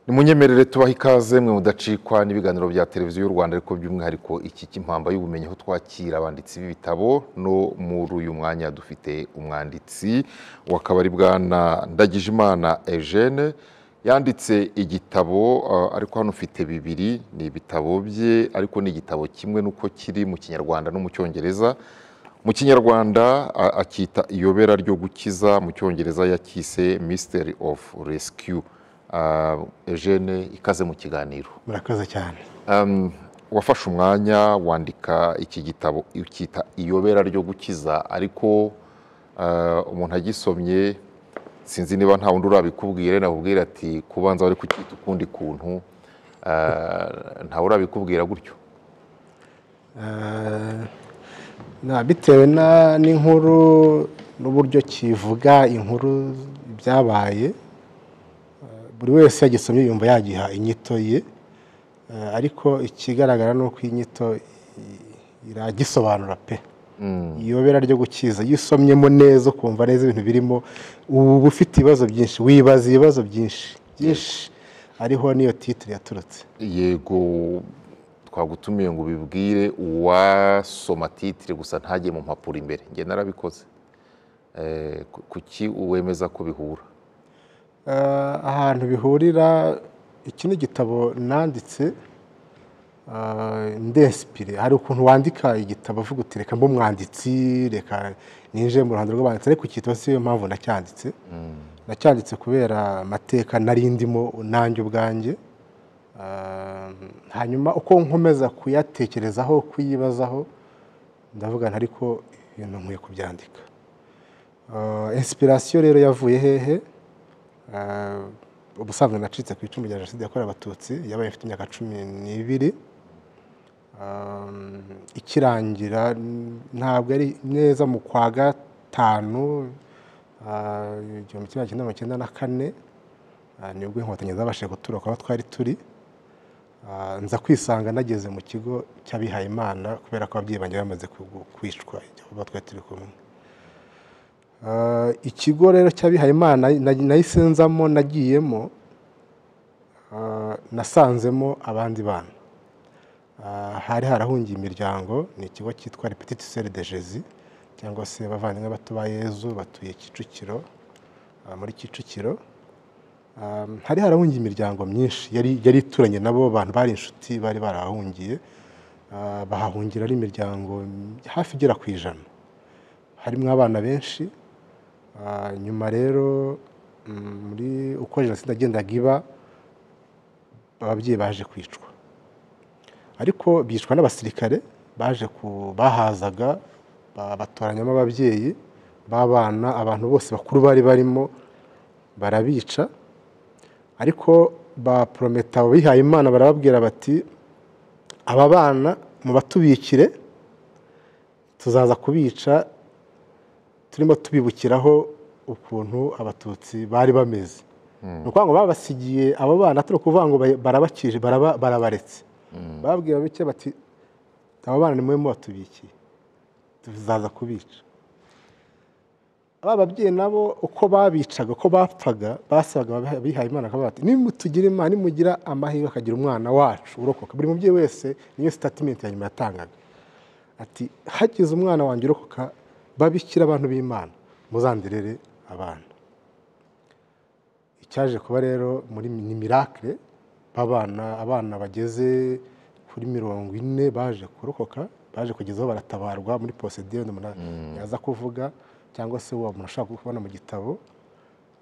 nimunyemerere tubaho ikaze mwe mudacikwa n'ibiganiro bya televiziyo y'u rwanda ariko by'umwihariko iki cy'impamba y'ubumenyi aho twakira abanditsi b'ibitabo no muri uyu mwanya dufite umwanditsi w'akabari bwana ndagijimana eugene yanditse igitabo eh, ariko hano ufite bibiri ni ibitabo bye ariko ni igitabo kimwe n'uko kiri mu kinyarwanda no mu cyongereza mu kinyarwanda a- akita iyobera ryo gukiza mu cyongereza yakise mystery of rescue Ah, eugene ikaze mu kiganiro murakoze cyane Um, wafashe umwanya wandika iki gitabo ukita iyobera ryo gukiza ariko ah, umuntu agisomye sinzi niba nta wundi urabikubwire nakubwira ati kubanza wari kucyita ukundi kuntu Ah, ntawe urabikubwira gutyo Eh, na- bitewe na- n'inkuru n'uburyo kivuga inkuru byabaye eh, buri wese yagisomye yumva yagiha inyito ye Eh, ariko ikigaragara ni uko iyi nyito i- iragisobanura pe iyobera ryo gukiza iyo usomyemo neza ukumva neza ibintu birimo uba ufite ibibazo byinshi wibaza ibibazo byinshi byinshi ariho niyo titire yaturutse yego twagutumiye ngo ubibwire uwasoma titire gusa ntajye mu mpapuro imbere njye narabikoze Eh, ku- kuki wemeza ko bihura Eh, ahantu bihurira iki ni igitabo nanditse eh, ndesipire hari ukuntu wandika igitabo uvuga uti reka mbe umwanditsi reka ninjiye mu ruhando rw'abanditsi ariko iki gitabo siyo mpamvu nacyanditse nacyanditse kubera amateka nari ndimo nanjye ubwanjye Eh, hanyuma uko nkomeza kuyatekerezaho kuyibazaho ndavuga nti ariko ibintu nkwiye kubyandika Eh, inspiration rero yavuye hehe Eh, ubusanzwe nacitse ku icumu rya jenoside yakorewe abatutsi yabaye mfite imyaka cumi n'ibiri Um, ikirangira n- ntabwo ari neza mu kwa gatanu ah, igihumbi kimwe magana cyenda mirongo icyenda na kane ah, nibwo inkotanyi zabashije gutoroka aho twari turi Ah, nza kwisanga nageze mu kigo cy'abihaye imana kubera ko ababyeyi banjye bamaze ku- kwicwa aho twari turi kumwe Ah, ikigo rero cy'abihayimana nayisenzamo nagiyemo ah, nasanzemo abandi bana Ah, hari harahungiye imiryango ni ikigo cyitwa repetite sere de jezi cyangwa se abavandimwe bato ba yezu batuye kicukiro ah, muri kicukiro Ah, hari harahungiye imiryango myinshi yari yari ituranye nabo bantu bari inshuti bari barahahungiye Ah, bahahungira ari imiryango hafi igera ku ijana harimo abana benshi Ah, nyuma rero mm, muri uko jenoside yagendaga iba ababyeyi baje kwicwa ariko bicwa n'abasirikare baje ku bahazaga ba- batoranyamo ababyeyi b'abana abantu bose bakuru bari barimo barabica ariko ba porometa bihaye imana barababwira bati aba bana mubatubikire tuzaza kubica turimo tubibukiraho ukuntu abatutsi bari bameze ni ukuvuga ngo babasigiye abo bana turi kuvuga ngo ba- barabakije baraba- barabaretse bababwira bike bati abo bana nimwe mubatubikiye tuzaza kubica aba babyeyi nabo uko babicaga uko bapfaga basabaga ababiha- abihaye imana akavuga bati nimutugira imana nimugira amahirwe akagira umwana wacu urokoka buri mubyeyi wese niyo sitatimenti ya nyuma yatangaga ati hagize umwana wanjye urokoka babikira abantu b'imana muzanderere abana icyaje kuba rero muri ni mirakire babana abana bageze kuri mirongo ine baje kurokoka baje kugezaho baratabarwa muri posediyo umuntu yaza kuvuga cyangwa se uwo muntu ashaka kubona mu gitabo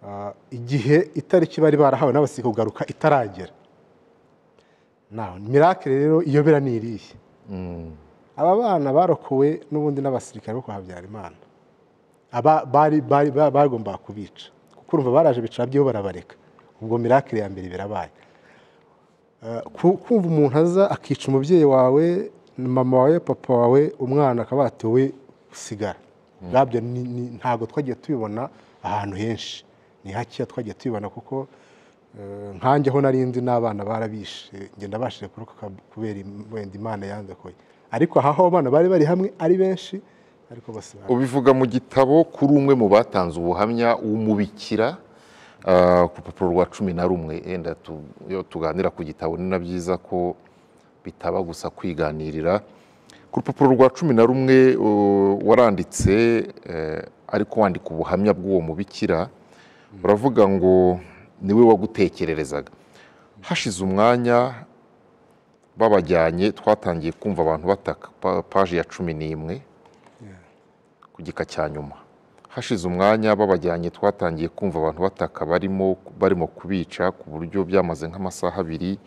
Ah, igihe itariki bari barahawe n'abasirikare kugaruka itaragera naho mirakire rero iyobera ni irihe aba bana barokowe n'ubundi n'abasirikare bo kwa habyarimana aba bari bari ba- bagombaga kubica kuko urumva baraje bicara byo barabareka ubwo mirakire ya mbere birabaye Eh, ku- kumva umuntu aza akica umubyeyi wawe mama wawe papa wawe umwana akaba ati wowe usigara ubwabyo ni- ni- ntabwo twagiye tubibona ahantu henshi ni hakeya twagiye tubibona kuko eh, nkanjye aho nari nzi n'abana barabishe ngenda bashije kurokoka kubera im- wenda imana yandokoye ariko aha ho abana bari bari hamwe ari benshi ariko bose bari ubivuga mu gitabo kuri umwe mu batanze ubuhamya w'umubikira Ah, ku rupapuro rwa cumi na rumwe yenda tu- iyo tuganira ku gitabo ni na byiza ko bitaba gusa kwiganirira ku rupapuro rwa cumi na rumwe uh, waranditse eh, ariko wandika ubuhamya bw'uwo mubikira uravuga ngo niwe wagutekererezaga hashize umwanya babajyanye twatangiye kumva abantu bataka Pa- paji ya cumi n'imwe ku gika cya nyuma hashize umwanya babajyanye twatangiye kumva abantu bataka barimo barimo kubica ku buryo byamaze nk'amasaha abiri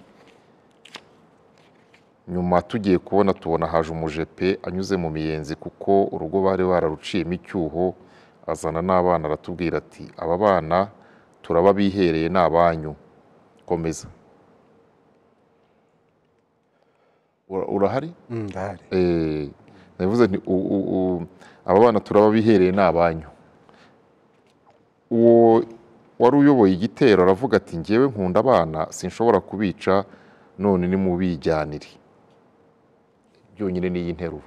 nyuma tugiye kubona tubona haje umujepe anyuze mu miyenzi kuko urugo bari bararuciyemo icyuho azana n'abana aratubwira ati aba bana turaba bihereye ni abanyu komeza Ura- urahari Mm, ndahari Eh, navuze nti u- u- u- aba bana turaba bihereye ni abanyu uwo wari uyoboye igitero aravuga ati ngewe nkunda abana sinshobora kubica none nimubijyanire byonyine n'iyi nteruro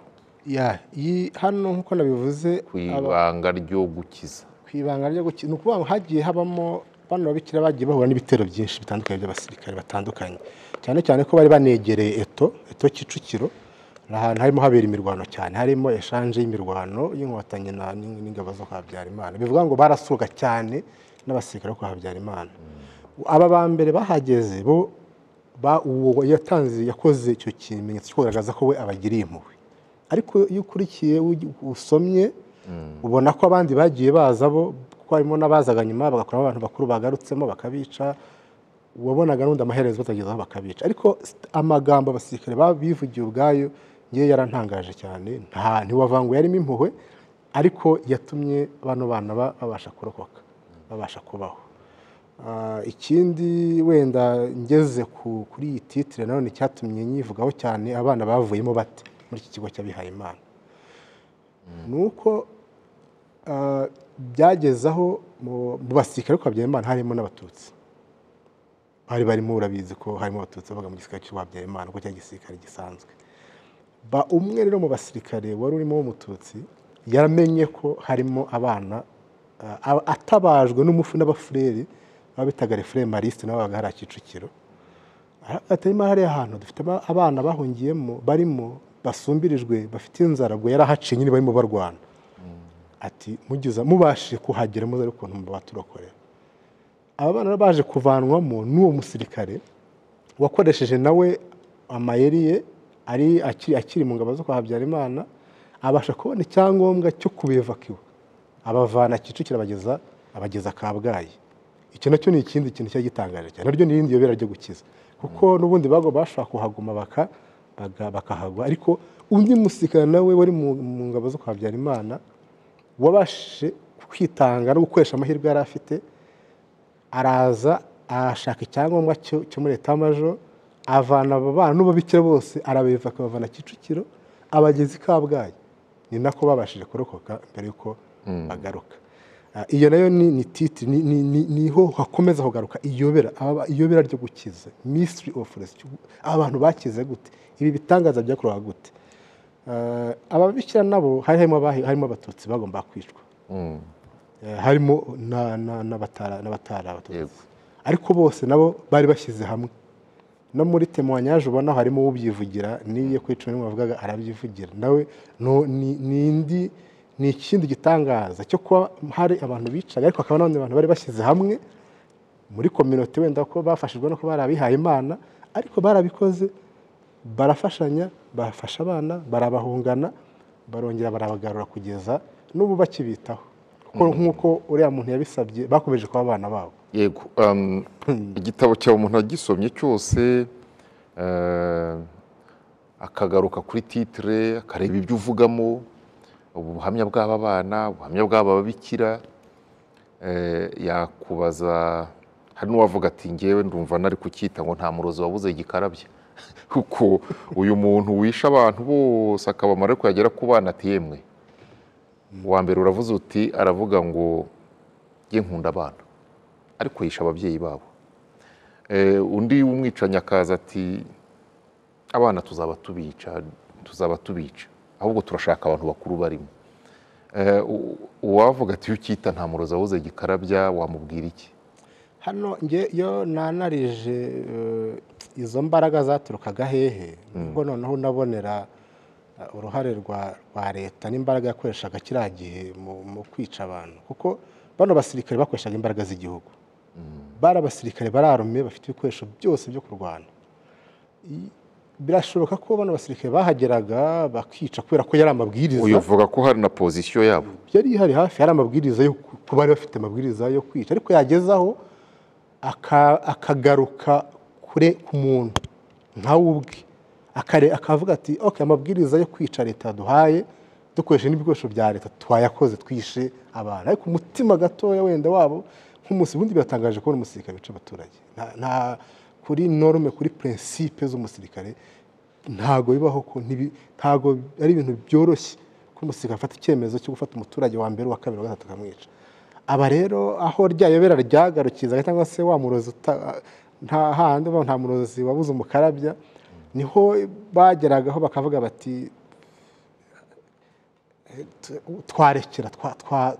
Ya, iyi hano nk'uko nabivuze ku aba- ibanga ryo gukiza ku ibanga ryo gukina ni ukuvuga ngo hagiye habamo bano babikira bagiye bahura n'ibitero byinshi bitandukanye by'abasirikare batandukanye cyane cyane ko bari banegereye eto eto kicukiro ni ahantu harimo habera imirwano cyane harimo eshanje y'imirwano y'inkotanyi na- n'ing- n'ingabo zo kwa habyarimana bivuga ngo barasuka cyane n'abasirikare bo kwa habyarimana aba ba mbere bahageze bo ba- uwo yatanze yakoze icyo kimenyetso cyo kugaragaza ko we abagiriye impuhwe ariko iyo ukurikiye ugi- usomye ubona ko abandi bagiye baza bo kuko harimo n'abazaga nyuma bagakuramo abantu bakuru bagarutsemo bakabica wabonaga n'undi amaherezo batagezeho bakabica ariko st- amagambo abasirikare ba- bivugiye ubwayo ngewe yarantangaje cyane nta ntiwavanguye yarimo impuhwe ariko yatumye bano bana ba- babasha kurokoka babasha kubaho Ah, ikindi wenda ngeze ku- kuri iyi titire nanone cyatumye nyivugaho cyane abana bavuyemo bate muri iki kigo cy'abihaye imana ni uko ah, byageze aho mu mu basirikare ko habyarimana harimo n'abatutsi bari barimo urabizi ko harimo abatutsi babaga mu gisirikare cy'u habyarimana kuko cyari igisirikare gisanzwe ba umwe rero mu basirikare wari urimo w'umututsi yaramenye ko harimo abana ah, a- atabajwe n'umufu n'abafureri baba bitaga refure marisite nabo babaga hari a Kicukiro atarimo hariya hantu dufite aba- abana bahungiyemo barimo basumbirijwe bafite inzara ubwo yarahaciye nyine barimo barwana ati mugize mubashije kuhagera muze ariko ukuntu mubaturokorera aba bana rero baje kuvanwamo n'uwo musirikare wakoresheje nawe amayeri ye ari akiri, akiri mu ngabo zo kwa Habyarimana abasha kubona icyangombwa cyo kubivakiwa abavana Kicukiro abageza abageza Kabgayi icyo nacyo ni ikindi kintu cyari gitangaje cyane naryo ni irindi yobera ryo gukiza kuko n'ubundi bago bashobora kuhaguma baka baga- bakahagwa ariko undi musirikare nawe wari mu mu ngabo zo kwa Habyarimana wabashije kwitanga no gukoresha amahirwe yari afite araza arashaka icyangombwa cyo cyo muri etamajoro avana abo bana n'ababikira bose arabeva akabavana kicukiro abageza i kabgayi ni nako babashije kurokoka mbere y'uko bagaruka Ah, iyo nayo ni ni titi ni- ni- ni- niho hakomeza kugaruka iyobera aba- iyobera ryo gukiza mystery of rescue abantu bakize gute ibi bitangaza byakoraga gute Ah, ababikira nabo hari harimo abahi- harimo abatutsi bagomba kwicwa Mm. Eh, harimo na- na- n'abatara n'abatara abatutsi Yego. ariko bose nabo bari bashyize hamwe no muri temoyanyaje ubona harimo ubyivugira n'iyo kuri cumi n'imwe bavugaga arabyivugira nawe no- ni ni indi ni ikindi gitangaza cyo kuba hari abantu bicaga ariko hakaba n'abandi bantu bari bashyize hamwe muri kominote wenda ko bafashijwe no kuba bari abihaye imana ariko barabikoze barafashanya bafasha abana barabahungana barongera barabagarura kugeza n'ubu bakibitaho kuko nk'uko uriya muntu yabisabye bakomeje kuba abana babo yego um, igitabo cyawe umuntu agisomye cyose eh, akagaruka kuri titire akareba ibyo uvugamo ubuhamya bw'aba bana ubuhamya bw'aba babikira eh, yakubaza hari n'uwavuga ati ngewe ndumva nari kucyita ngo nta murozi wabuze igikarabya kuko uyu muntu wishe abantu bose akabamara ariko yagera ku bana ati yemwe uwa mbere uravuze uti aravuga ngo ye nkunda abana ariko yishe ababyeyi babo Eh, undi w'umwicanyi akaza ati abana tuzaba tubica tuzaba tubica ahubwo turashaka abantu bakuru barimo Eh, u- uwavuga ati ucyita nta murozi wabuze gikarabya wamubwira iki hano njye iyo nanarije eh, izo mbaraga zaturukaga hehe nibwo noneho nabonera eh, uruhare rwa rwa leta n'imbaraga yakoreshaga kiriya gihe mu- mu kwica abantu kuko bano basirikare bakoreshaga imbaraga z'igihugu bari abasirikare bararume bafite ibikoresho byose byo kurwana I- birashoboka ko bano basirikare bahageraga bakica kubera ko yari amabwiriza uyu uvuga ko hari na pozisiyo yabo yari ihari hafi hari amabwiriza yo ku bari bafite amabwiriza yo kwica ariko yagezaho aka- akagaruka kure ku muntu nkawe ubwe Akare- akavuga ati ok amabwiriza yo kwica leta yaduhaye dukoresheje n'ibikoresho bya leta twayakoze twishe abantu ariko umutima gatoya wenda wabo nk'umunsi ubundi biratangaje kubona umusirikare wica abaturage Nta- nta kuri norme kuri prinsipe z'umusirikare ntago bibaho ko ntibi- ntago ari ibintu byoroshye ko umusirikare afata icyemezo cyo gufata umuturage wa mbere wa kabiri wa gatatu akamwica aba rero aho rya yobera ryagarukizaga cyangwa se wa murozi uta- nta handi uba nta murozi wabuze umukarabya niho bageragaho bakavuga bati twarekera twa- twa-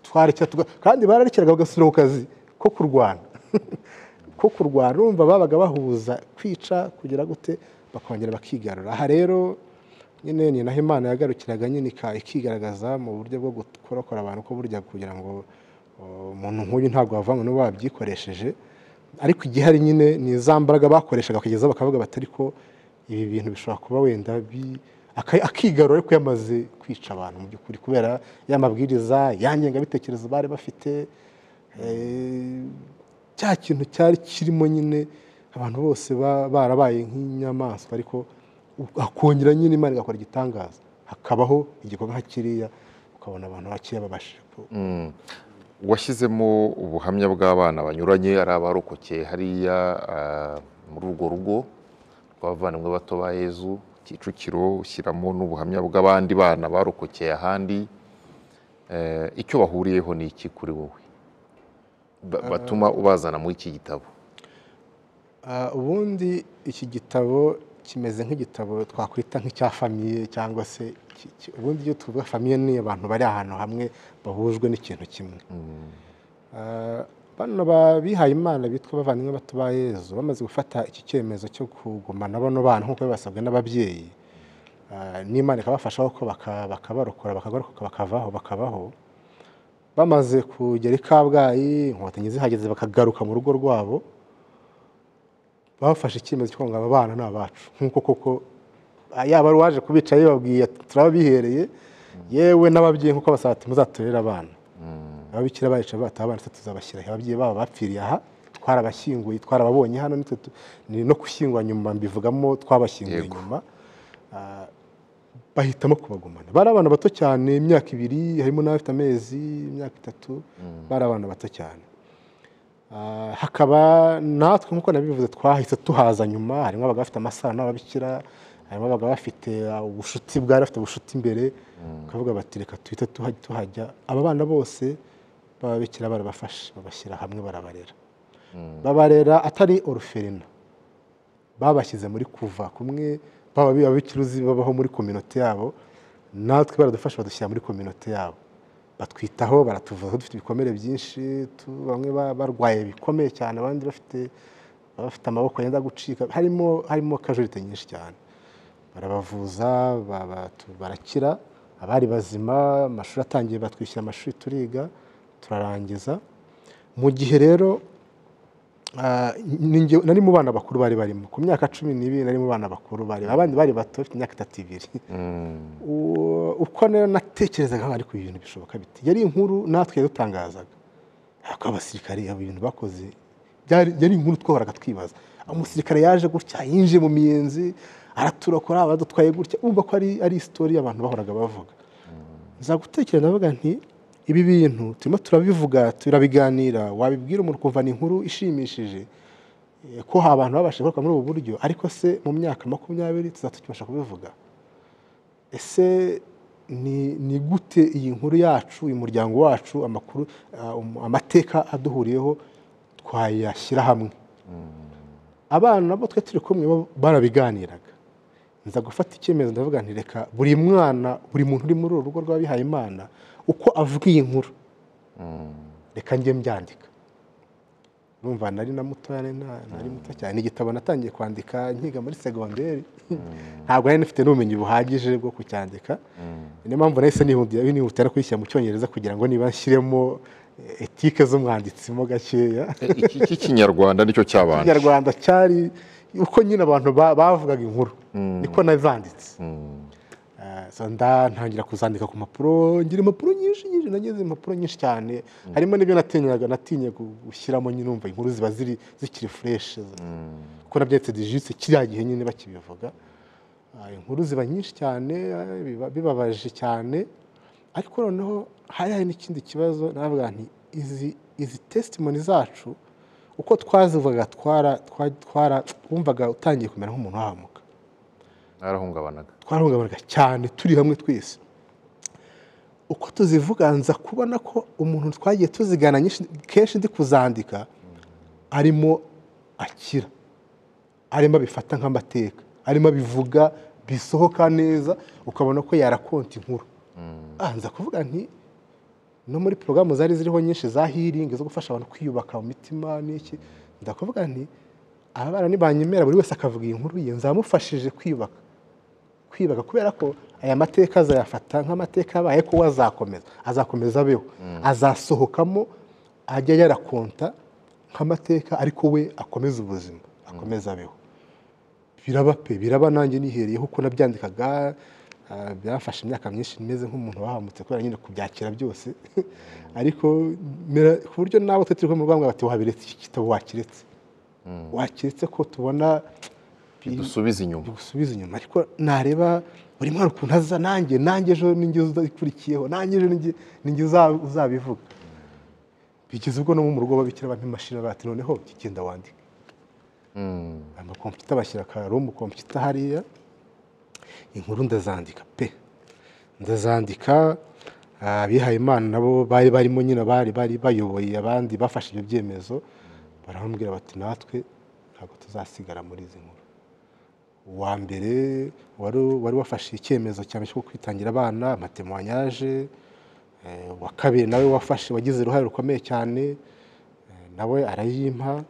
twarekera tuga- kandi bararekeraga bagasubira ku kazi ko kurwana ko kurwana urumva babaga bahuza kwica kugira gute bakongera bakigarura aha rero nyine ni naho imana yagarukiraga nyine ika- ikigaragaza mu buryo bwo gukorokora abantu ko burya kugira ngo o, umuntu nk'uyu ntabwo wavanywe n'uwo wabyikoresheje ariko igihari nyine ni za mbaraga bakoreshaga kugeza bakavuga bati ariko ibi bintu bishobora kuba wenda bi- aka- akigarura ariko yamaze kwica abantu mu by'ukuri kubera ya mabwiriza ya ngengabitekerezo bari bafite eh, cya kintu cyari kirimo nyine abantu bose ba- barabaye nk'inyamaswa ariko u- hakongera nyine imana igakora igitangaza hakabaho igikorwa nka kiriya ukabona abantu bakeya babashije ku- washyizemo ubuhamya bw'abana banyuranye ari abarokokeye hariya ah, muri urwo rugo rw'abavandimwe bato ba yezu kicukiro ushyiramo n'ubuhamya bw'abandi bana barokokeye ahandi Eh, icyo bahuriyeho ni iki kuri wowe Ba- batuma ubazana muri iki gitabo Ah, ubundi iki gitabo kimeze nk'igitabo twakwita nk'icya famiye cyangwa se ki- ki- ubundi iyo tuvuga famiye ni abantu bari ahantu hamwe bahujwe n'ikintu kimwe Ah, bano bihaye imana bitwa bavandimwe bato ba yezu bamaze gufata iki cyemezo cyo kugumana bano bana nk'uko babasabwe n'ababyeyi Ah, n'imana ikabafasha kuko baka- bakabarokora bakagaruka bakavaho bakabaho bamaze kugera i kabgayi inkotanyi zihageze bakagaruka mu rugo rwabo bafashe icyemezo cyo ngo aba bana ni abacu nk'uko koko ah, yaba ari uwaje kubica yababwiye ati turabihereye yewe n'ababyeyi nk'uko basaba ati muzaturere abana ababikira bayica bata abana se tuzabashyira he ababyeyi babo bapfiriye aha twarabashyinguye twarababonye hano nitwe tu- ni no gushyingura nyuma mbivugamo twabashyinguye Yego. nyuma Ah, bahitamo kubagumana bari abana bato cyane imyaka ibiri harimo n'abafite amezi imyaka itatu bari abana bato cyane Ah, hakaba natwe nk'uko nabivuze twahise tuhaza nyuma harimo abagabo bafite amasano n'ababikira harimo abagabo bafite ah, ubucuti bwari bafite ubucuti imbere bakavuga bati reka tuhite tuha- tuhajya aba bana bose b'ababikira barabafashe babashyira hamwe barabarera babarera atari oruferina babashyize muri kuva kumwe baba ababikiruzi babaho muri kominote yabo natwe baradufasha badushyira muri kominote yabo batwitaho baratuvuza dufite ibikomere byinshi tu- bamwe ba- barwaye bikomeye cyane abandi bafite bafite amaboko yenda gucika harimo harimo kajurite nyinshi cyane barabavuza baba- tu- barakira abari bazima amashuri atangiye batwishyura amashuri turiga turarangiza mu gihe rero Ah, ni njye- nari mu bana bakuru bari barimo ku myaka cumi n'ibiri nari mu bana bakuru bari abandi bari bato bafite imyaka itatu ibiri U- uko rero natekerezaga ariko ibi bintu bishoboka biti yari inkuru natwe yadutangazaga ariko abasirikare abo bintu bakoze byari- yari inkuru twahoraga twibaza umusirikare yaje gutya yinjiye mu miyenzi araturokora badutwaye gutya urumva ko ari ari isitori abantu bahoraga bavuga nza gutekereza ndavuga nti ibi bintu turimo turabivuga turabiganira wabibwira umuntu ukumva ni inkuru ishimishije eh, ko hari abantu babashije kurokoka muri ubu buryo ariko se mu myaka makumyabiri tuzatukibasha kubivuga ese ni ni gute iyi nkuru yacu uyu muryango wacu amakuru ah, um- amateka aduhuriyeho twayashyira hamwe abana nabo twe turi kumwe bo barabiganiraga nza gufata icyemezo ndavuga nti reka buri mwana buri muntu uri muri uru rugo rw'abihaye imana uko avuga iyi nkuru reka njye mbyandika numva nari na mutoya nari nari muto cyane ni igitabo natangiye kwandika nkiga muri segonderi ntabwo nari nifite n'ubumenyi buhagije bwo kucyandika niyo mpamvu nahise nihutira kuyishyira mu cyongereza kugira ngo niba nshyiremo etike z'umwanditsi mo gakeya iki cy'ikinyarwanda nicyo cyabanje ikinyarwanda cyari uko nyine abantu ba- bavugaga inkuru niko nazanditse Eh, so nda- ntangira kuzandika ku mpapuro ngira impapuro nyinshi nyinshi nagize impapuro nyinshi cyane harimo n'ibyo natinyaga natinye gu- gushyiramo nyine umva inkuru ziba ziri zikiri fureshi kuko nabyanditse digitse kiriya gihe nyine bakibivuga Ah, inkuru ziba nyinshi cyane eh, biba- bibabaje cyane ariko noneho hari hari n'ikindi kibazo navuga nti izi izi testimoni zacu uko twazivugaga twara twa- twara wumvaga utangiye kumera nk'umuntu wahamuka narahungabanaga twarahungabanaga cyane turi hamwe twese uko tuzivuga nza kubona ko umuntu twagiye tuzigana nyinshi- kenshi ndi kuzandika arimo akira arimo abifata nk'amateka arimo abivuga bisohoka neza ukabona ko yarakonta inkuru Ah, nza kuvuga nti no muri porogaramu zari ziriho nyinshi za hiringi zo gufasha abantu kwiyubaka mu mitima n'iki ndakuvuga nti aba bana nibanyemera buri wese akavuga iyi nkuru ye nzamufashije kwiyubaka kwibaka kubera ko aya mateka azayafata nk'amateka yabaye ko we azakomeza azakomeza abeho azasohokamo ajya yarakonta nk'amateka ariko we akomeza ubuzima akomeza abeho biraba pe biraba nanjye nihereyeho uko nabyandikaga ah, byafashe imyaka myinshi meze nk'umuntu wahamutse kubera nyine kubyakira byose ariko mera- ku buryo nawe twe turi kumwe bambwira bati wabiretse iki gitabo wakiretse wakiretse ko tubona dusubize inyuma gusubiza inyuma ariko nareba buri mwana ukuntu aza nanjye nanjye ejo ninjye uzakurikiyeho nanjye ejo ninjye- ninjye uza- uzabivuga bigeze ubwo no mu rugo babikira bampa imashini bati noneho genda wandike amakompiyuta bashyira akarumu kompiyuta hariya inkuru ndazandika pe ndazandika ah, abihaye imana nabo bari barimo nyine bari bari bayoboye abandi bafashe ibyo byemezo barambwira bati natwe ntabwo tuzasigara muri izi nkuru uwa mbere wari wari wafashe icyemezo cyane cyo kwitangira abana amatemwanyaje uwa kabiri nawe wafashe wagize uruhare rukomeye cyane eh, nawe arayimpa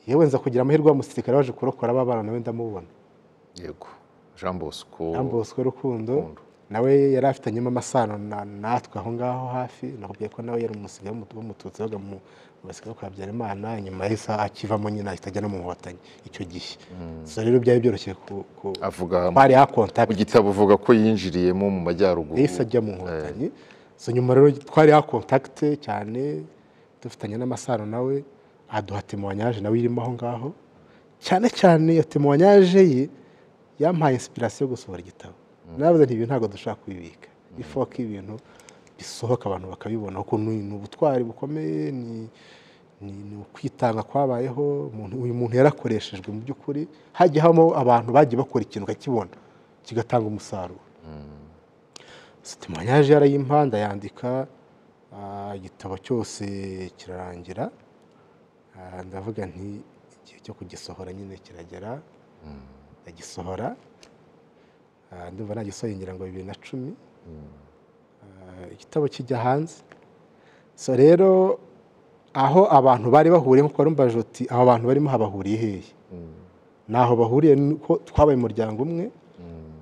yewe nza kugira amahirwe wa musirikare waje kurokora ba bana nawe ndamubona yego jean bosco jean bosco rukundo Rukundo. nawe yari afitanyemo amasano na- natwe aho ngaho hafi nakubwiye ko nawe yari umusigaye w'umututsi wabaga mu mu basirikare bo kwa habyarimana inyuma yahise akivamo nyine ahita ajya no mu nkotanyi icyo gihe so rero byari byoroshye ku, ku avuga twari hakontakiti mu gitabo uvuga ko yinjiriyemo mu majyaruguru yahise ajya mu nkotanyi so nyuma rero twari ha kontakite cyane dufitanye n'amasano nawe aduha temuwanyaje nawe irimo aho ngaho cyane cyane iyo temuwanyaje ye yampaye inspiration yo gusohora igitabo navuze nti ibi ntabwo dushaka kubibika ifuha ko ibintu bisohoka abantu bakabibona kuko ni ni ubutwari bukomeye ni ni ni ukwitanga kwabayeho umuntu- uyu muntu yarakoreshejwe mu by'ukuri hagiye habamo abantu bagiye bakora ikintu ukakibona kigatanga umusaruro sitimanyaje yarayimpanda yandika ah, igitabo cyose kirarangira Ah, ndavuga nti igihe cyo kugisohora nyine kiragera ndagisohora Ah, ndumva nagisohoye ngira ngo bibiri na cumi Ah, igitabo kijya hanze so rero aho abantu bari bahuriye nkuko warumva joti abo bantu barimo habahuriye hehe ntaho bahuriye nuko twabaye umuryango umwe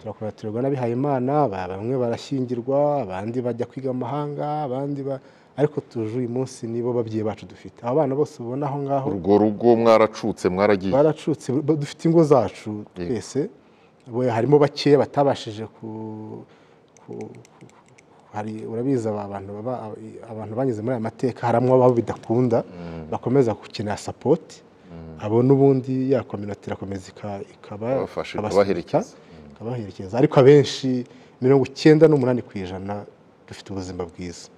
turakuratirwa n'abihayimana ba- bamwe barashyingirwa abandi bajya kwiga amahanga abandi ba ariko tuje uyu munsi nibo babyeyi bacu dufite abo bana bose ubona aho ngaho urwo rugo mwaracutse mwaragiye baracutse ba- dufite ingo zacu twese Bo- harimo bakeya batabashije ku ku- ku- hari urabizi aba bantu baba- abantu banyuze muri aya mateka haramwe ababo bidakunda bakomeza gukenera sapoti abo n'ubundi ya kominote irakomeza ika- ikaba Babafasha, ikabasunika, ikabaherekeza. ikabaherekeza ariko abenshi mirongo icyenda n'umunani ku ijana dufite ubuzima bwiza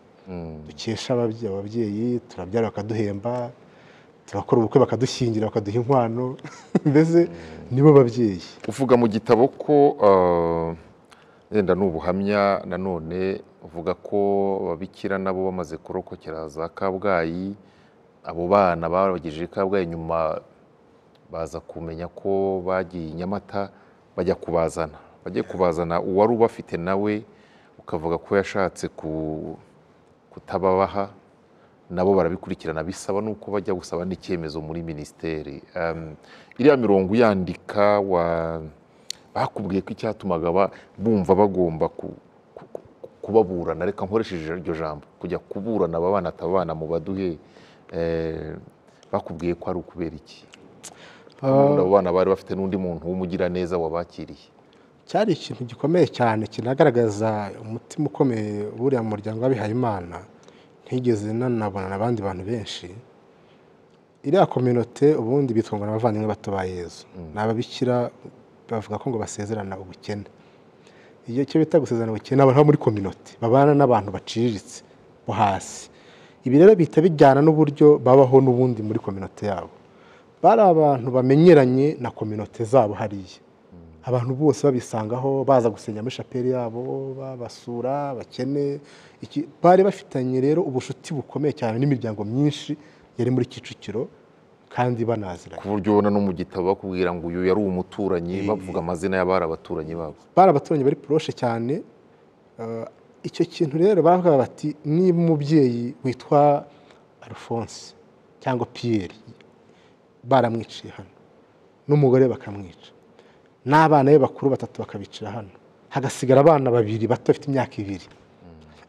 dukesha ababye- ababyeyi turabyara bakaduhemba turakora ubukwe bakadushyingira bakaduha inkwano mbese nibo babyeyi uvuga mu gitabo ko ah, wenda ni ubuhamya nanone uvuga ko ababikira nabo bamaze kurokokera za kabgayi abo bana babagejeje i kabgayi nyuma baza kumenya ko bagiye i nyamata bajya kubazana bajye kubazana uwari ubafite nawe ukavuga ko yashatse ku kutababaha nabo barabikurikirana bisaba n'uko bajya gusaba n'icyemezo muri minisiteri Em, iriya mirongo uyandika wa bakubwiye ko icyatumaga ba- bumva bagomba ku- ku- ku- kubaburana reka nkoresheje iryo jambo kujya kuburana ababana atabana mu baduhe eh, bakubwiye ko ari ukubera iki Ubundi abo bana bari bafite n'undi muntu w'umugiraneza wabakiriye cyari ikintu gikomeye cyane kinagaragaza umutima ukomeye w'uriya muryango w'abihayimana ntigeze nanabona abandi bantu benshi iriya kominote ubundi bitwa ngo ni abavandimwe bato ba yezu ni ababikira bavuga ko ngo basezerana ubukene iyo cyo bita gusezerana ubukene abantu bo muri kominote babana n'abantu baciriritse bo hasi ibi rero bihita bijyana n'uburyo babaho n'ubundi muri kominote yabo bari abantu bamenyeranye na kominote zabo hariya abantu bose babisangaho baza gusenya muri shapeli yabo babasura abakene iki- bari bafitanye rero ubucuti bukomeye cyane n'imiryango myinshi yari muri kicukiro kandi banaziranye ku buryo ubona no mu gitabo bakubwira ngo uyu yari umuturanyi bavuga amazina y'abari abaturanyi babo bari abaturanyi bari poroshe cyane eh, icyo kintu rero baravuga bati niba umubyeyi witwa alphonse cyangwa piyeri baramwiciye hano n'umugore bakamwica n'abana be bakuru batatu bakabicira hano hagasigara abana babiri bato bafite imyaka ibiri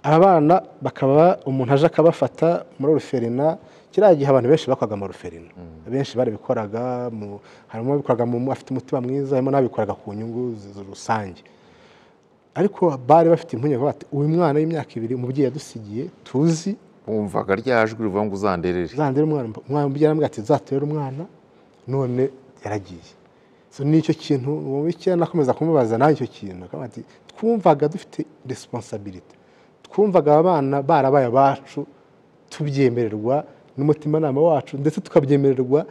aba bana bakaba umuntu aje akabafata muri oruferina kiriya gihe abantu benshi bakoraga mu oruferina benshi barabikoraga mu- harimo ababikoraga mu- afite umutima mwiza harimo n'ababikoraga ku nyungu z- z- rusange ariko bari bafite impungenge bati uyu mwana w'imyaka ibiri umubyeyi yadusigiye tuzi bumvaga rya jwi rivuga ngo uzanderere uzandere umwana umwana umubyeyi aramubwira ati nzatere umwana none yaragiye so nicyo kintu uwo w'icyenda akomeza kumubaza nawe icyo kintu akavuga ati twumvaga dufite resiponsabiriti twumvaga aba bana barabaye abacu tubyemererwa n'umutimanama wacu ndetse tukabyemererwa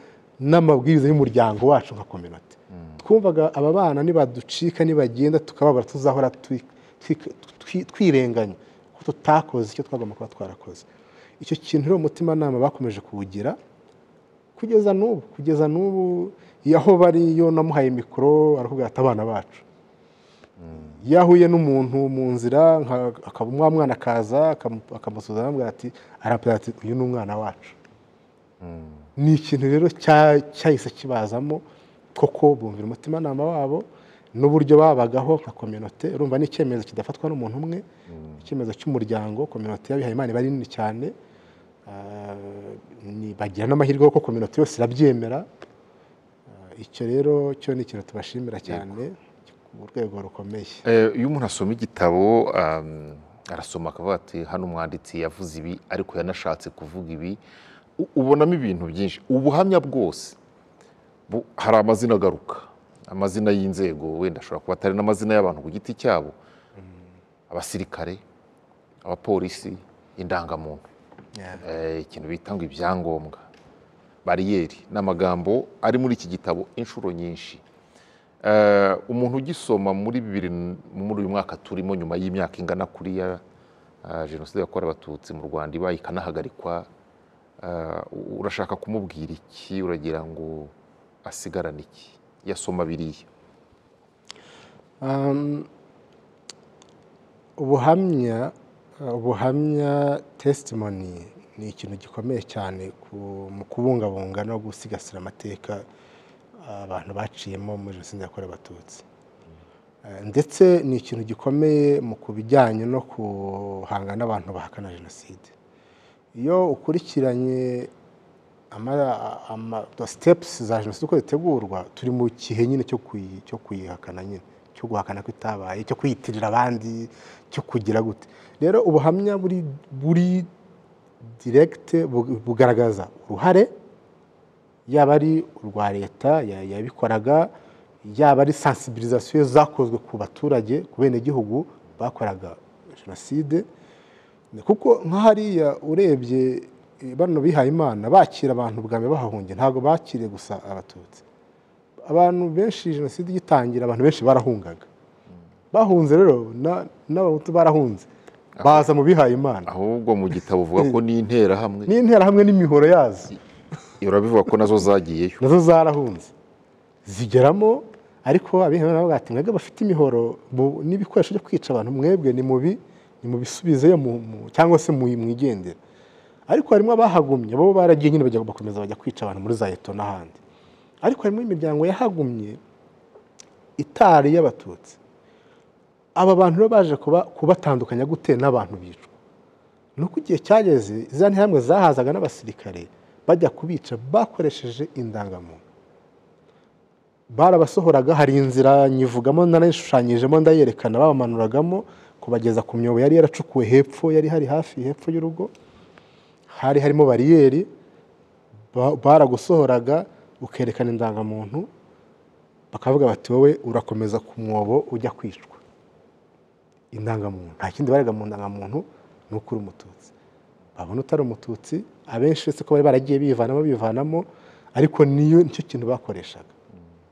n'amabwiriza y'umuryango wacu nka kominote twumvaga aba bana nibaducika nibagenda tukababara tuzahora twi- twi- twi- twirenganya ko tutakoze icyo twagomba kuba twarakoze icyo kintu rero umutimanama bakomeje kuwugira kugeza n'ubu kugeza n'ubu yaho bari yo namuhaye mikoro arakubwira ati abana bacu iyo ahuye n'umuntu mu nzira nka- akaba wa mwana akaza akamu- akamusuhuza aramubwira ati arapira ati uyu ni umwana wacu ni ikintu rero cya- cyahise kibazamo koko bumvira umutimanama wabo n'uburyo babagaho nka kominote urumva ni icyemezo kidafatwa n'umuntu umwe icyemezo cy'umuryango kominote y'abihaye imana iba ari nini cyane Ah, ni- bagira n'amahirwe kuko kominote yose irabyemera Ah, icyo rero cyo ni ikintu tubashimira cyane ku rwego rukomeye Eh, iyo umuntu asoma igitabo um, arasoma akavuga ati hano umwanditsi yavuze ibi ariko yanashatse kuvuga ibi U- ubonamo ibintu byinshi ubuhamya bwose bu- hari amazina agaruka amazina y'inzego wenda ashobora kuba atari n'amazina y'abantu ku giti cyabo abasirikare abapolisi indangamuntu eh, ikintu bita ngo ibyangombwa bariyeri ni amagambo ari muri iki gitabo inshuro nyinshi Eh, umuntu ugisoma muri bibiri n- muri uyu mwaka turimo nyuma y'imyaka ingana kuriya jenoside yakorewe abatutsi mu rwanda ibaye ikanahagarikwa eh, u- urashaka kumubwira iki uragira ngo asigarane iki yasoma biriya Um, ubuhamya ubuhamya testimony ni ikintu gikomeye cyane ku- mu kubungabunga no gusigasira amateka abantu baciyemo muri jenoside yakorewe abatutsi Eh, ndetse ni ikintu gikomeye mu ku bijyanye no guhangana n'abantu bahakana jenoside iyo ukurikiranye ama- ama- the steps za jenoside uko zitegurwa turi mu gihe nyine cyo kuyi- cyo kuyihakana nyine cyo guhakana ko itabaye cyo kwiyitirira abandi cyo kugira gute rero ubuhamya buri buri diregite bugaragaza uruhare yaba ari urwa leta ya- yabikoraga yaba ari sansibirizasiyo zakozwe ku baturage ku benegihugu bakoraga jenoside kuko nk'ahariya urebye eh, bano bihaye imana bakira abantu bwa mbere bahahungiye ntabwo bakiriye gusa abatutsi abantu benshi jenoside igitangira abantu benshi barahungaga bahunze rero na- n'abahutu barahunze baza mu bihaye imana ahubwo mu gitabo uvuga ko n'interahamwe n'interahamwe n'imihoro yazo urabivuga ko nazo zagiyeyo nazo zarahunze zigeramo ariko abihebera bavuga ati mwebwe bafite imihoro bu- n'ibikoresho byo kwica abantu mwebwe ni mubi ni mubisubizeyo mu- mu- cyangwa se mu- mwigendera ariko harimo abahagumye bo baragiye nyine bajya bakomeza bajya kwica abantu muri za eto n'ahandi ariko harimo imiryango yahagumye itari iy'abatutsi aba bantu rero baje kuba- kubatandukanya gute n'abantu bicwa ni uko igihe cyageze za ntihamwe zahazaga n'abasirikare bajya kubica bakoresheje indangamuntu barabasohoraga hari inzira nyivugamo ndanayishushanyijemo ndayerekana babamanuragamo kubageza ku myobo yari yaracukuwe hepfo yari hari hafi hepfo y'urugo hari harimo bariyeri ba- baragusohoraga ukerekana indangamuntu bakavuga bati wowe urakomeza ku mwobo ujya kwicwa indangamuntu nta kindi barega mu ndangamuntu ni uko uri umututsi babona utari umututsi abenshi uretse ko bari baragiye bivanamo bivanamo ariko niyo nicyo kintu bakoreshaga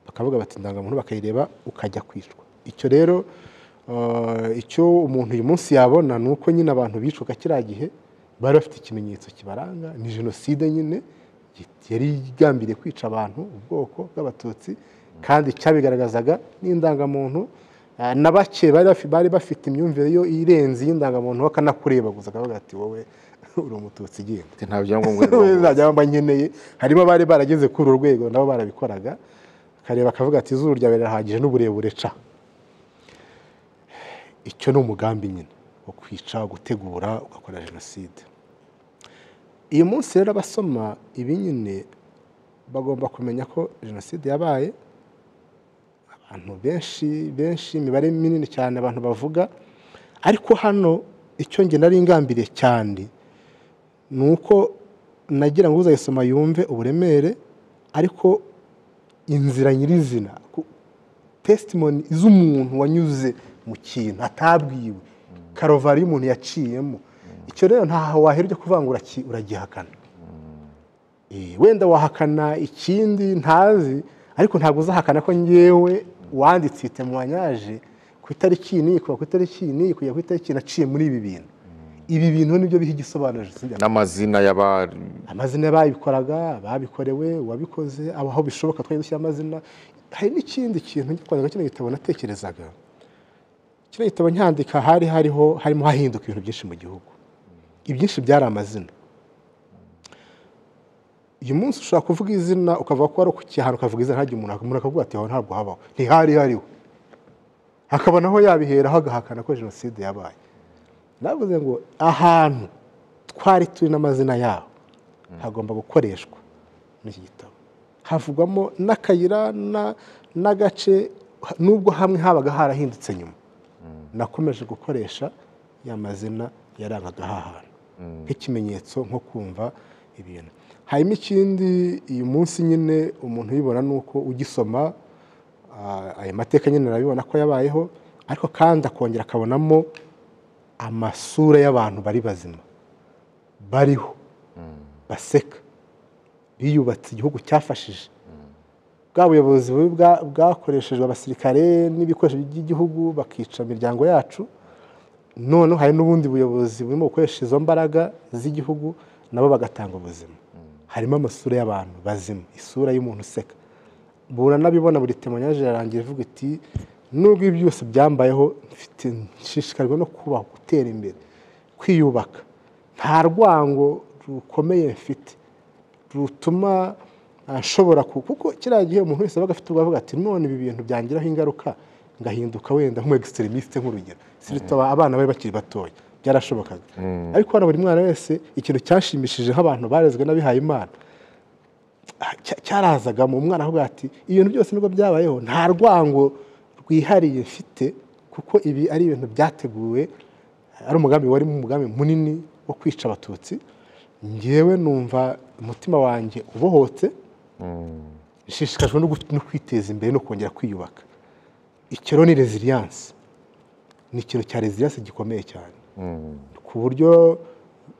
bakavuga bati indangamuntu bakayireba ukajya kwicwa icyo rero eh, icyo umuntu uyu munsi yabona ni uko nyine abantu bicwaga kiriya gihe bari bafite ikimenyetso kibaranga ni jenoside nyine yari igambiriye kwica abantu ubwoko bw'abatutsi kandi cyabigaragazaga n'indangamuntu eh, na bake bari bafi- bari bafite imyumvire yo irenze iy'indangamuntu bakanakurebaguza bakavuga ati wowe uri umututsi genda nta byangombwa rero nta byaba nkeneye harimo abari barageze kuri uru rwego nabo barabikoraga akareba akavuga ati izuru ryawe rirahagije n'uburebure ca icyo ni umugambi nyine wo kwica wo gutegura ugakora jenoside uyu munsi rero abasoma ibi nyine bagomba kumenya ko jenoside yabaye abantu benshi benshi imibare minini cyane abantu bavuga ariko hano icyo nge nari ingambiriye cyane ni uko nagira ngo uzayisoma yumve uburemere ariko inzira nyirizina ku- testimony z'umuntu wanyuze mu kintu atabwiwe karovari y'umuntu yaciyemo icyo rero ntaho wahera ujya kuvuga ngo uraki- uragihakana Eh, wenda wahakana ikindi ntazi ariko ntabwo uzahakana ko ngewe wanditse iyi temwanyaje ku itariki iyi n'iyi kuva ku itariki iyi n'iyi kujya ku itariki iyi naciye muri ibi bintu ibi bintu nibyo biha igisobanuro jenoside yakorewe. n'amazina y'aba amazina y'abayikoraga ababikorewe uwabikoze abo aho bishoboka twajya dushyira amazina hari n'ikindi kintu ngikundaga kino gitabo natekerezaga kino gitabo nyandika hari hariho harimo hahinduka ibintu byinshi mu gihugu ibyinshi byari amazina uyu munsi ushobora kuvuga izina ukavuga ko wari ku cyaro ukavuga izina ntagire umuntu umuntu akavuga ati aho ntabwo habaho ntihari hariho hakaba naho yabiheraho agahakana ko jenoside yabaye navuze ngo ahantu twari turi n'amazina yaho hagomba gukoreshwa muri iki gitabo havugwamo n'akayira na- n'agace nubwo hamwe habaga harahindutse nyuma nakomeje gukoresha ya mazina yarangaga aha hantu nk'ikimenyetso nko kumva ibintu harimo ikindi uyu munsi nyine umuntu ubibona ni uko ugisoma ah, ayo mateka nyine arabibona ko yabayeho ariko kandi akongera akabonamo amasura y'abantu bari bazima bariho baseka biyubatse igihugu cyafashije bwa buyobozi bubi bwa- bwakoreshejwe abasirikare n'ibikoresho by'igihugu bakica imiryango yacu noneho hari n'ubundi buyobozi burimo gukoresha izo mbaraga z'igihugu nabo bagatanga ubuzima harimo amasura y'abantu bazima isura y'umuntu useka buranabibona buri temonyaje yarangiye ivuga iti nubwo ibi byose byambayeho mfite nshishikajwe no kubaho gutera imbere kwiyubaka nta rwango rukomeye mfite rutuma ah, nshobora ku kuko kiriya gihe umuntu wese abaga afite ubwo avuga ati none ibi bintu byangiraho ingaruka ngahinduka wenda nk'umu egisitirimisite nk'urugero siritaba abana bari bakiri batoya byarashobokaga ariko hano buri mwana wese ikintu cyashimishije nk'abantu barezwe n'abihaye imana cya- cyarazagamo umwana avuga ati ibintu byose nubwo byabayeho nta rwango rwihariye mfite kuko ibi ari ibintu byateguwe ari umugambi wari umugambi munini wo kwica abatutsi ngewe numva umutima wanjye ubohotse nshishikajwe no gu- no kwiteza imbere no kongera kwiyubaka icyo rero ni resiliyanse ni ikintu cya resiliyanse gikomeye cyane ku buryo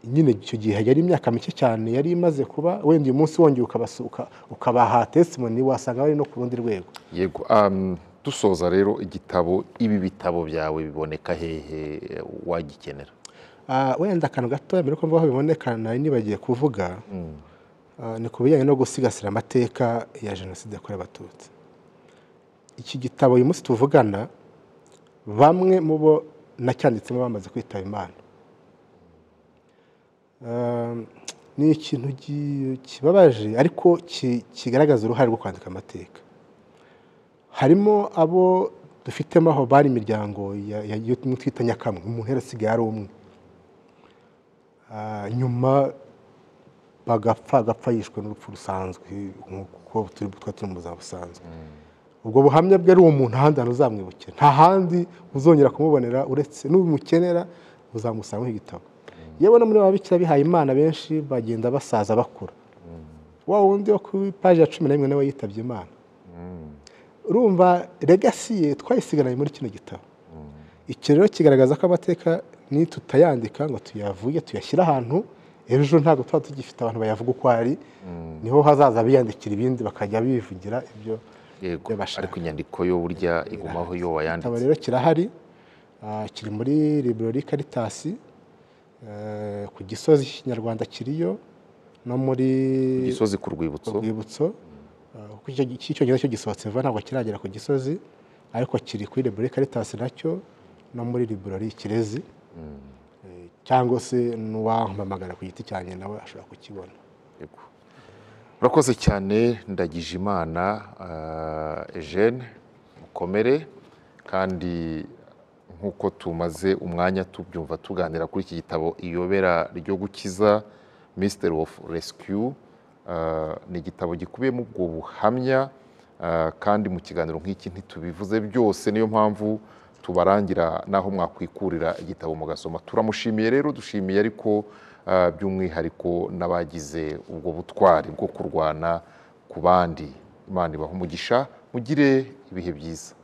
nyine icyo gihe yari imyaka mike cyane yari imaze kuba wenda uyu munsi wongeye ukabasu- uka- ukabaha testimoni wasanga bari no ku rundi rwego yego um, dusoza rero igitabo ibi bitabo byawe biboneka hehe eh, wagikenera Ah, wenda akantu gato mbere yuko mvuga aho biboneka nari nibagiye kuvuga ah, ni ku bijyanye no gusigasira amateka ya jenoside yakorewe abatutsi iki gitabo uyu munsi tuvugana bamwe mu bo nacyanditsemo bamaze kwitaba imana Ah, ni ikintu gi- kibabaje ariko ki- kigaragaza uruhare rwo kwandika amateka harimo abo dufitemo aho bari imiryango ya- ya- yo twita nyakamwe umuntu yarasigaye ari umwe Ah, nyuma bagapfa agapfa yishwe n'urupfu rusanzwe nk'uko turi twa turi mu buzima busanzwe ubwo buhamya bwe ari uwo muntu ahandi hantu uzamwibukira nta handi uzongera kumubonera uretse n'ubimukenera uzamusangaho igitabo yewe no muri ba bikira bihaye imana benshi bagenda basaza bakura wa wundi wo ku ipaji ya cumi n'imwe nawe yitabye imana urumva legasi ye twayisigaranye muri kino gitabo iki rero kigaragaza ko amateka ni tutayandika ngo tuyavuge tuyashyire ahantu ejo ntabwo tuba tugifite abantu bayavuga uko ari niho hazaza biyandikira ibindi bakajya bivugira ibyo yego ibyo bashaka ariko inyandiko yo burya igumaho iyo igitabo wayanditse rero kirahari ah, kiri muri librori karitasi eh, ku gisozi kinyarwanda kiriyo no muri ku gisozi ku rwibutso urwibutso ah, kuko icyo- icy'icyongereza cyo gisohotse vuba ntabwo kiragera ku gisozi ariko kiri kuri librori karitasi nacyo no muri librori kirezi Eh, cyangwa se n'uwampamagara ku giti cyanjye nawe ashobora kukibona Yego. urakoze cyane ndagije imana ejene mukomere kandi nk'uko tumaze umwanya tubyumva tuganira kuri iki gitabo iyobera ryo gukiza Mystery of Rescue Ah, ni igitabo gikubiyemo ubwo buhamya ah, kandi mu kiganiro nk'iki ntitubivuze byose niyo mpamvu tubarangira n'aho mwakwikurira igitabo mugasoma turamushimiye rero dushimiye ariko ah, by'umwihariko n'abagize ubwo butwari bwo kurwana ku bandi imana ibaha umugisha mugire ibihe byiza